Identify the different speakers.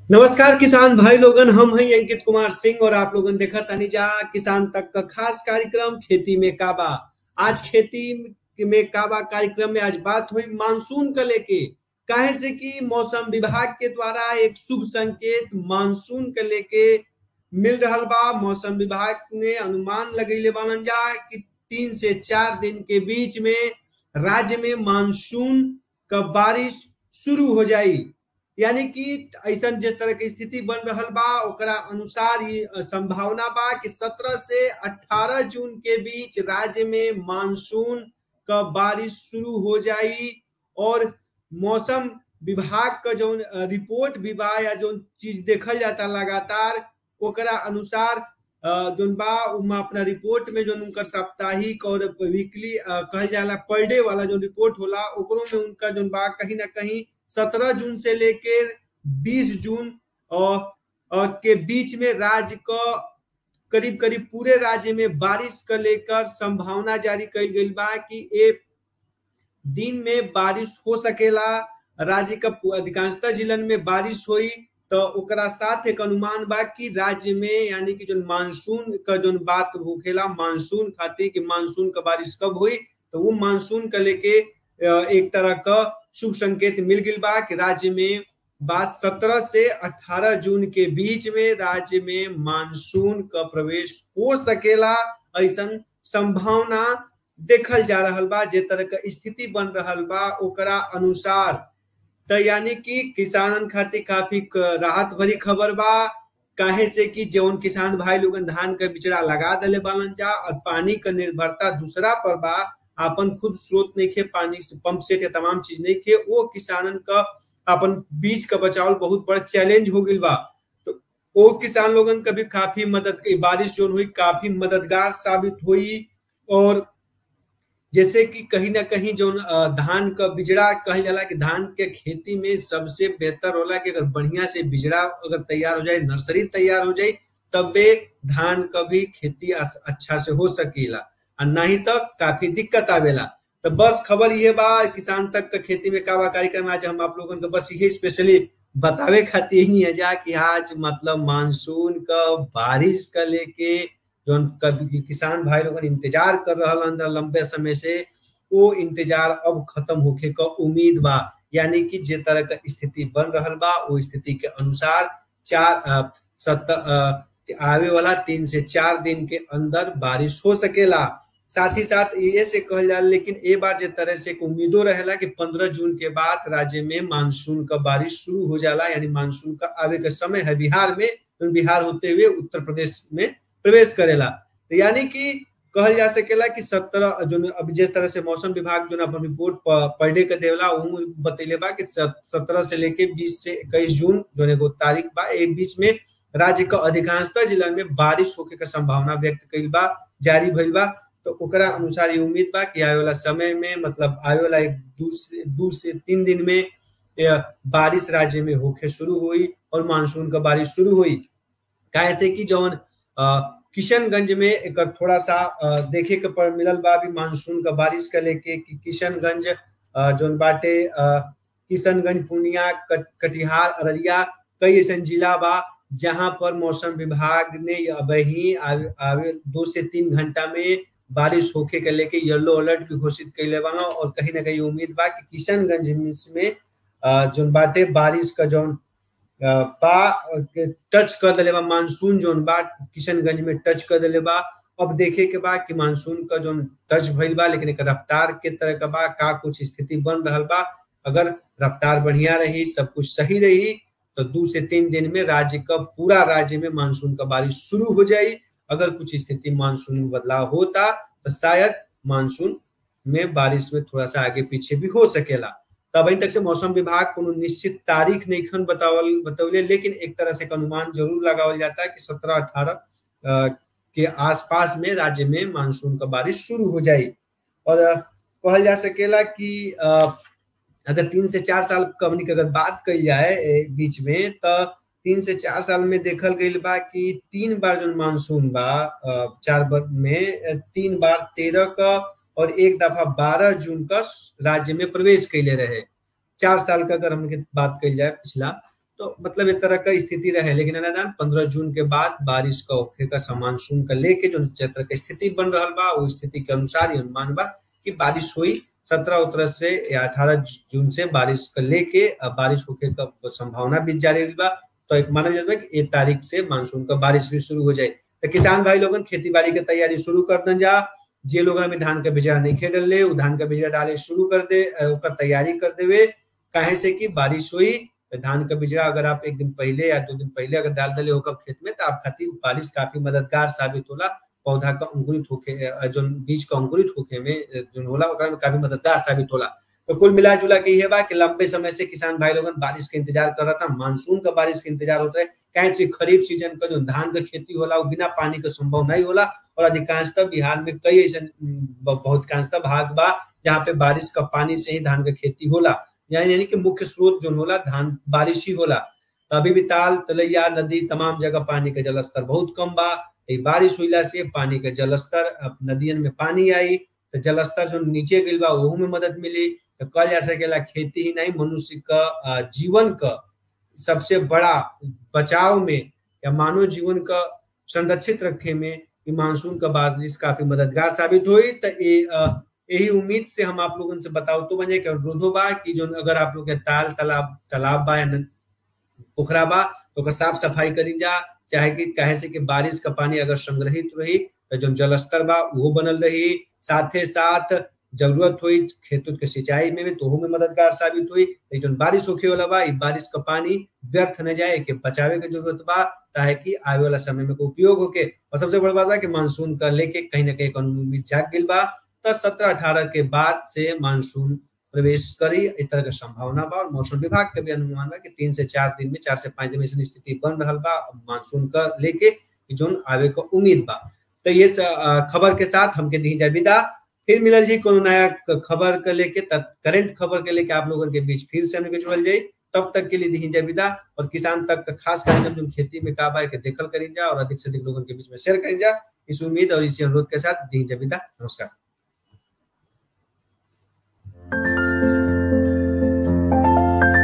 Speaker 1: नमस्कार किसान भाई लोगन हम हैं अंकित कुमार सिंह और आप लोगन देखा तनी जा किसान तक का खास कार्यक्रम खेती में काबा आज खेती में काबा कार्यक्रम में आज बात हुई मानसून का लेके काहे से कि मौसम विभाग के द्वारा एक शुभ संकेत मानसून के लेके मिल रहा बा मौसम विभाग ने अनुमान लगैले बानन जा कि तीन से चार दिन के बीच में राज्य में मानसून का बारिश शुरू हो जाई यानी कि ऐसा जिस तरह की स्थिति बन रहा बा ओकरा अनुसार ये संभावना बा कि 17 से 18 जून के बीच राज्य में मानसून का बारिश शुरू हो जाई और मौसम विभाग का जो रिपोर्ट भी बा या जो चीज देखल जाता लगातार ओकरा अनुसार जोन बा उमा अपना रिपोर्ट में जो उनका साप्ताहिक और वीकली कहल जाला पर डे वाला जो रिपोर्ट होला ओकरो में उनका जो बा कहीं ना कहीं सत्रह जून से लेकर बीस जून और, और के बीच में राज्य का करीब करीब पूरे राज्य में बारिश का लेकर संभावना जारी कल गई बा कि एक दिन में बारिश हो सकेला राज्य का अधिकांशतः जिलन में बारिश हुई तो ओकरा साथ एक अनुमान बा कि राज्य में यानी कि जो मानसून का जो बात होखेला मानसून खातिर कि मानसून का बारिश कब हुई तो वो मानसून का लेके एक तरह का शुभ संकेत मिल गई बा कि राज्य में बात सत्रह से अठारह जून के बीच में राज्य में मानसून का प्रवेश हो सकेला ऐसा संभावना देखल जा रहा बा जे तरह का स्थिति बन रहा बा ओकरा अनुसार तो यानी कि किसानन खातिर काफी राहत भरी खबर बा काहे से कि जौन किसान भाई लोगन धान का बिचड़ा लगा दले बालन जा और पानी का निर्भरता दूसरा पर बा अपन खुद स्रोत नहीं खे पानी से पंप सेट या तमाम चीज नहीं खे वो किसानन का अपन बीज का बचाव बहुत बड़ा चैलेंज हो गई बा तो वो किसान लोगन का भी काफी मदद बारिश जो हुई काफी मददगार साबित हुई और जैसे कि कहीं ना कहीं जो धान का बिजड़ा कहल जाला कि धान के खेती में सबसे बेहतर होला कि अगर बढ़िया से बिजड़ा अगर तैयार हो जाए नर्सरी तैयार हो जाए तबे धान का भी खेती अच्छा से हो सकेला और नहीं तो काफी दिक्कत आवेला तो बस खबर ये बा किसान तक का खेती में काबा कार्यक्रम आज हम आप लोगों को बस यही स्पेशली बतावे खातिर ही है जा कि आज मतलब मानसून का बारिश का लेके जो किसान भाई लोग इंतजार कर रहा अंदर लंबे समय से वो इंतजार अब खत्म होके का उम्मीद बा यानी कि जे तरह का स्थिति बन रहा बा वो स्थिति के अनुसार चार सत्तर आवे वाला तीन से चार दिन के अंदर बारिश हो सकेला साथ ही साथ ये से कहल जा लेकिन ए बार जे तरह से उम्मीदों रहेला कि 15 जून के बाद राज्य में मानसून का बारिश शुरू हो जाला यानी मानसून का आवे का समय है बिहार में तो बिहार होते हुए उत्तर प्रदेश में प्रवेश करेला तो यानी कि कहल जा सकेला कि सत्रह जो अब जिस तरह से मौसम विभाग जो अपन रिपोर्ट पर डे का देवला वो बतैले बा कि सत्रह से लेके बीस से इक्कीस जून जो एगो तारीख बा एक बीच में राज्य का अधिकांशतः जिला में बारिश होके का संभावना व्यक्त कइल बा जारी भइल बा तो ओकरा अनुसार ये उम्मीद बा कि आए वाला समय में मतलब आए वाला एक दू से दू से तीन दिन में बारिश राज्य में होके शुरू हुई और मानसून का बारिश शुरू हुई कैसे कि जौन किशनगंज में एक थोड़ा सा देखे के पर मिलल बा भी मानसून का बारिश का लेके कि किशनगंज जौन बाटे किशनगंज पूर्णिया कटिहार अररिया कई ऐसा जिला बा जहां पर मौसम विभाग ने अब ही आवे, आवे दो से तीन घंटा में बारिश होके के लेके येलो अलर्ट भी घोषित कैले बा और कहीं ना कहीं उम्मीद बा कि किशनगंज में जौन बाटे बारिश का जौन बा टच कर दिले बा मानसून जोन बा किशनगंज में टच कर दिले बा अब देखे के बा कि मानसून का जो टच भइल बा लेकिन एक रफ्तार के तरह का बा का कुछ स्थिति बन रहा बा अगर रफ्तार बढ़िया रही सब कुछ सही रही तो दो से तीन दिन में राज्य का पूरा राज्य में मानसून का बारिश शुरू हो जाए अगर कुछ स्थिति मानसून में बदलाव होता तो शायद मानसून में बारिश में थोड़ा सा आगे पीछे भी हो सकेला तब तक से मौसम विभाग को निश्चित तारीख नहीं खन बतावल बतौले लेकिन एक तरह से अनुमान जरूर लगावल जाता है कि सत्रह अठारह के आसपास में राज्य में मानसून का बारिश शुरू हो जाए और कहल जा सकेला कि अगर तीन से चार साल कमनी की अगर बात कही जाए बीच में तो तीन से चार साल में देखल गई बा कि तीन बार जो मानसून बा चार बार में तीन बार तेरह का और एक दफा बारह जून का राज्य में प्रवेश कैले रहे चार साल का अगर हम बात कही जाए पिछला तो मतलब इस तरह का स्थिति रहे लेकिन अनादान पंद्रह जून के बाद बारिश का होखे का मानसून का लेके जो क्षेत्र के स्थिति बन रहा बा वो स्थिति के अनुसार ही अनुमान बा कि बारिश हुई सत्रह उतरह से या अठारह जून से बारिश का लेके बारिश होके का संभावना भी जारी बा तो एक माना जाता है कि एक तारीख से मानसून का बारिश भी शुरू हो जाए तो किसान भाई लोगन खेती बाड़ी की तैयारी शुरू कर दन जा जे लोग अभी धान का बीजा नहीं खेल ले वो धान का बीजा डाले शुरू कर दे ओकर तैयारी कर देवे काहे से कि बारिश हुई तो धान का बीजा अगर आप एक दिन पहले या दो दिन पहले अगर डाल दले होकर खेत में तो आप खातिर बारिश काफी मददगार साबित होला पौधा का अंकुरित होके जो बीज का अंकुरित होके में जो होला ओकरा में काफी मददगार साबित होला तो कुल मिला जुला के ये बा कि लंबे समय से किसान भाई लोगन बारिश के इंतजार कर रहा था मानसून का बारिश के इंतजार होता है कहीं से खरीफ सीजन का जो धान का खेती होला वो बिना पानी का संभव नहीं होला और अधिकांशतः बिहार में कई ऐसे बहुत कांशतः भाग बा जहाँ पे बारिश का पानी से ही धान का खेती होला यानी कि मुख्य स्रोत जो होला धान बारिश ही होला तो अभी भी ताल तलैया नदी तमाम जगह पानी का जलस्तर बहुत कम बा बारिश हुईला से पानी का जलस्तर नदियन में पानी आई तो जलस्तर जो नीचे गिल बा वहू में मदद मिली तो कल जा सकेला खेती ही नहीं मनुष्य का जीवन का सबसे बड़ा बचाव में या मानव जीवन का संरक्षित रखे में मानसून का बारिश काफी मददगार साबित हुई तो यही उम्मीद से हम आप लोगों से बताओ तो बने कि अनुरोधो बा कि जो अगर आप लोग के ताल तालाब तालाब बा या पोखरा बा तो साफ सफाई करी जा चाहे कि कहे से कि बारिश का पानी अगर संग्रहित रही तो जो जलस्तर बा वो बनल रही साथ साथ जरूरत हुई खेत के सिंचाई में भी तो में मददगार साबित हुई लेकिन बारिश होखे वाला बा बारिश का पानी व्यर्थ न जाए कि बचावे की जरूरत बा ताकि आवे वाला समय में उपयोग होके और सबसे बड़ा बात बा कि मानसून का लेके कहीं ना कहीं उम्मीद जाग गई बा तो सत्रह अठारह के बाद से मानसून प्रवेश करी इस तरह का संभावना बा और मौसम विभाग का भी अनुमान बा कि तीन से चार दिन में चार से पांच दिन में स्थिति बन रहा बा मानसून का लेके जोन आवे का उम्मीद बा तो ये खबर के साथ हमके दी जाए विदा फिर मिलल जी कोनो नया खबर के लेके करंट खबर के लेके आप लोगों के बीच फिर से हमके जुड़ल जाई तब तक के लिए दी जाए विदा और किसान तक का खास कार्यक्रम जो खेती में काबा है के देखल करी जा और अधिक से अधिक लोगों के बीच में शेयर करी जा इस उम्मीद और इसी अनुरोध के साथ दी जाए विदा नमस्कार